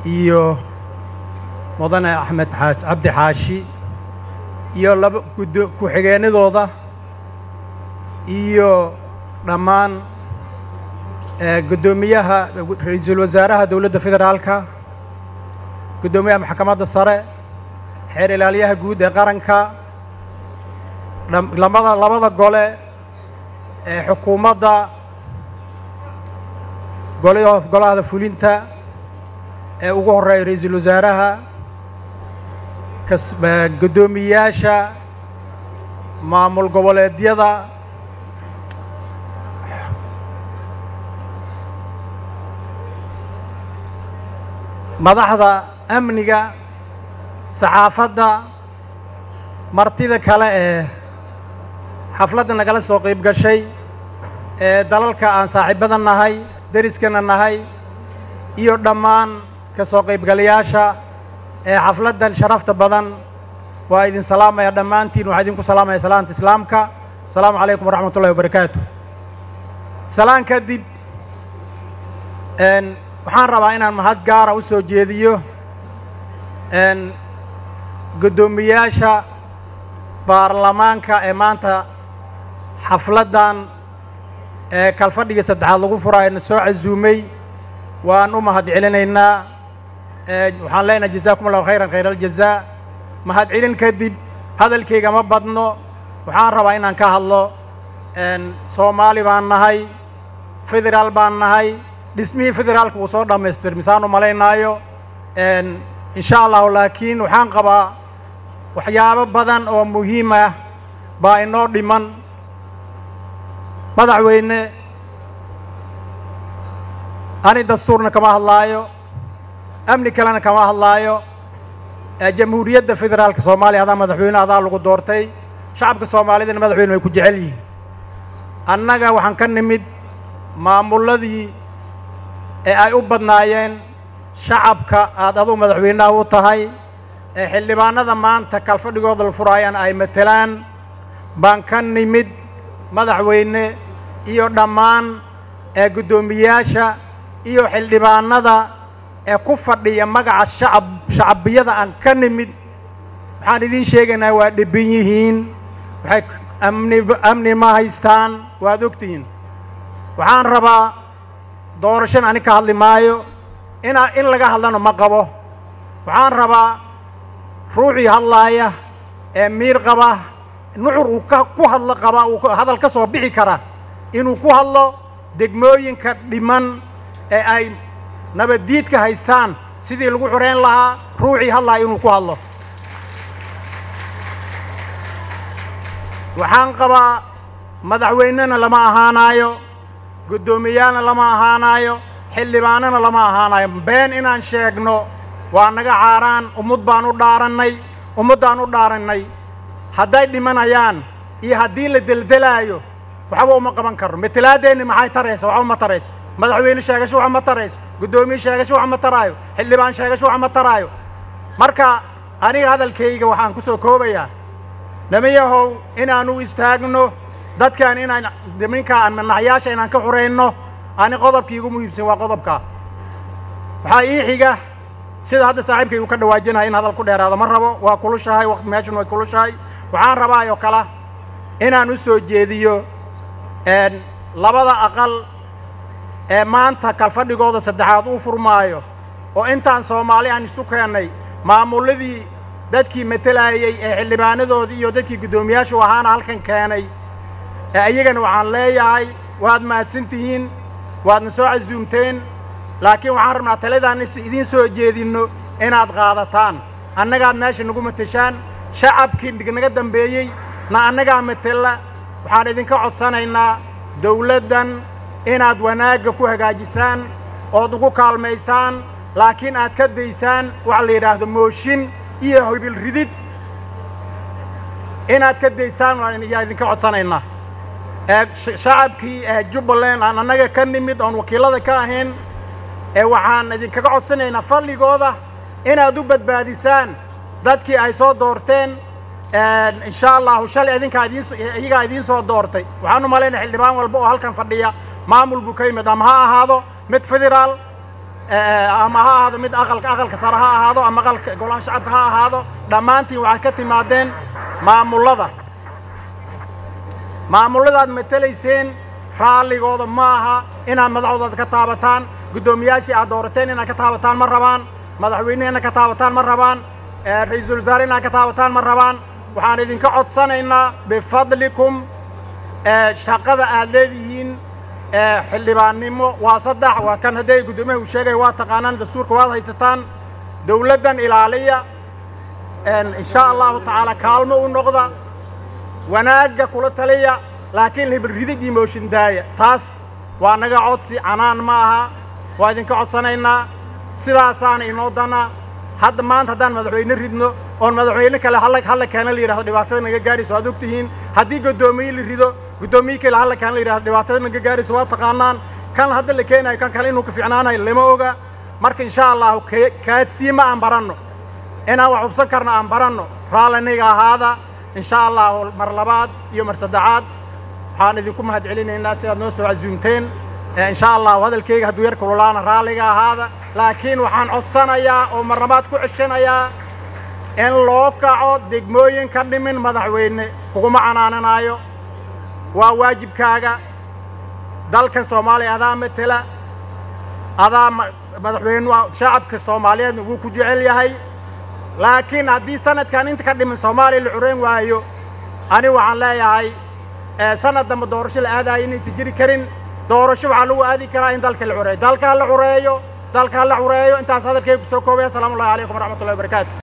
iyo mudane axmed xaash cabdi xaashi iyo laba guddo ku-xigeenadooda iyo dhammaan guddoomiyaha ra-iisul wasaaraha dowladda federaalka guddoomiyaha maxkamadda sare xeer ilaaliyaha guud ee qaranka lamada labada gole ee xukuumadda gol golahada fulinta ee ugu horreeya ra-iisul wasaaraha guddoomiyayaasha maamul goboleedyada madaxda amniga saxaafadda martida kale ee xafladda nagala soo qayb gashay ee dalalka aan saaxiibada nahay deriskana nahay iyo dhammaan ka soo qaybgalayaasha ee xafladdan sharafta badan waa idin salaamaya dhammaantiin waxaa idinku salaamaya salaanta islaamka asalaamu calaykum waraxmat ullahi wabarakaatu salaan kadib waxaan rabaa inaan mahad gaara u soo jeediyo guddoomiyaasha baarlamaanka ee maanta xafladdan ee kalfadhigii saddexaad lagu furaayo na soo casuumay waan u mahad celinaynaa waxaan leenahay jazaakum allahu khayran khayr aljazaa mahad celin kadib hadalkayga ma badno waxaan rabaa inaan ka hadlo soomaali baan nahay federaal baan nahay dhismihii federaalka wuu soo dhammaystir misaan u malaynaayo insha allahu laakiin waxaan qabaa waxyaabo badan oo muhiim ah baa inoo dhiman madaxweyne ani dastuurna kama hadlaayo amni kalena kama hadlaayo jamhuuriyadda federaalka soomaaliya adaa madaxweyne adaa lagu doortay shacabka soomaalidana madaxweyne way ku jecel yihiin annaga waxaan ka nimid maamulladii ee ay u badnaayeen shacabka aad adugu madaxweynaha u tahay ee xildhibaanada maanta kalfadhigooda la furaayaan ay matelaan baan ka nimid madaxweyne iyo dhammaan ee guddoomiyaasha iyo xildhibaanada ee ku fadhiya magaca shacab shacabiyada aan ka nimid waxaan idiin sheegaynaa waa dhibin yihiin waxay amni amni ma haystaan waad ogtihiin waxaan rabaa doorashana ani ka hadli maayo inaa in laga hadlana ma qabo waxaan rabaa ruuxii hadlaaya ee miir qaba nucur uu ka ku hadlo qaba uu hadal ka soo bixi kara inuu ku hadlo degmooyinka dhiman ee ay nabaddiidka haystaan sidii lagu xoreyn lahaa ruuxii hadlaaya inuu ku hadlo waxaan qabaa madaxweynena lama ahaanaayo guddoomiyaalna lama ahaanaayo xildhibaanana lama ahaanayo been inaan sheegno waa naga caaraan ummad baan u dhaarannay ummaddaan u dhaarannay hadday dhimanayaan iyo haddii la deldelaayo waxba uma qaban karno matelaadeenni maxay taraysa waxba ma tarayso madaxweyne sheegasho waxa ma tarayso guddoomiye sheegasho waxa ma taraayo xildhibaan sheegasho waxa ma taraayo marka aniga hadalkayga waxaan ku soo koobayaa lama yahow inaan u istaagno dadkan inaan niminka manaxyaasha inaan ka xurayno ani qodobkii igu muhiimsan waa qodobkaa waxaa ii xiga sida hadda saaxiibkay uu ka dhawaajinahay in hadal ku dheeraado ma rabo waa kulushahay waqti meeshun way kulushahay waxaan rabaa oo kale inaan u soo jeediyo labada aqal ee maanta kalfadhigooda saddexaad uu furmaayo oo intaan soomaali aan isu keennay maamulladii dadkii matelayey ee xildhibaanadoodii iyo dadkii guddoomiyaashu ahaana halkan keenay ee iyagana waxaan leeyahay waad mahadsan tihiin waadna soo casuumteen laakiin waxaan rabnaa taladaan idiin soo jeedinno inaad qaadataan annagaad meesha nagu mateshaan shacabkii naga dambeeyey na annagaa matela waxaan idinka codsanaynaa dawladdan inaad wanaagga ku hagaajisaan ood ugu kaalmaysaan laakiin aad ka daysaan waxa la yidhaahdo mooshin iyo hibil ridid inaad ka daysaan yaa idinka codsanaynaa ee shacabkii ee jubbaland aan annaga ka nimid oon wakiillada ka ahayn ee waxaan idinkaga codsanaynaa fadligooda inaad u badbaadisaan dadkii ay soo doorteen insha allahu shalay idinkaa idiin iyagaa idiin soo doortay waxaan u malaynaya xildhibaan walba oo halkan fadhiya maamul buu ka yimid ama ha ahaado mid federaal ama ha ahaado mid aqalka aqalka sare ha ahaado ama aqalka golaha shacabka ha ahaado dhammaantiin waxaad ka timaadeen maamullada maamulladaad matelayseen raalligooda ma aha inaad madaxdooda ka taabataan guddoomiyaashii aad doorateen inaad ka taabataan ma rabaan madaxweynehi inaad ka taabataan ma rabaan ra-iisul wasaare inaad ka taabataan ma rabaan waxaan idinka codsanaynaa bifadlikum shaqada aad leedihiin xildhibaannimo waa saddex waa kan hadday guddoomiyaha uu sheegaya waa taqaanaan dastuurka waad haysataan dawladdan ilaaliya insha allahu tacaala kaalmo u noqda wanaagga kula taliya laakiin hibridig iyo mooshin daaya taas waa naga codsi canaan ma aha waa idinka codsanaynaa sidaasaana inoo dana hadda maanta haddaan madaxweyne ridno oon madaxweyne kale halla halla keena la yidhahdo dhibaatada naga gaarayso waad ogtihiin haddii guddoomiye la rido guddoomiye kale halla keena la yidhahdo dhibaatada naga gaarayso waa taqaanaan kan hadda la keenayo kan kale inuu ka fiicnaanayo lama oga marka insha allahu kaadsiima aan baranno inaan wax hubsan karno aan baranno raalliniga ahaada insha allahu mar labaad iyo mar saddexaad waxaan idinku mahad celinaynaa sidaad noo soo casuumteen insha allahu hadalkayga hadduu yar kululaana raalliga ahaada laakiin waxaan codsanayaa oo marnabaad ku ceshanayaa in loo kaco degmooyin ka dhimin madaxweyne kuguma canaananaayo waa waajibkaaga dalkan soomaaliya adaa matela adaa madaxweyne shacabka soomaaliyeedna wuu ku jecel yahay laakiin haddii sanadkan inta ka dhimin soomaaliya la cureyn waayo ani waxaan leeyahay sanad dambe doorasho la aadayo inaysan jiri karin doorasho waxaa lagu aadi karaa in dalka la cureeyo dalka ha la cureeyo dalka ha la cureeyo intaas hadalkayga ku soo koobaya asalaamu ullahi calaykum waraxmatullahi wabarakaatu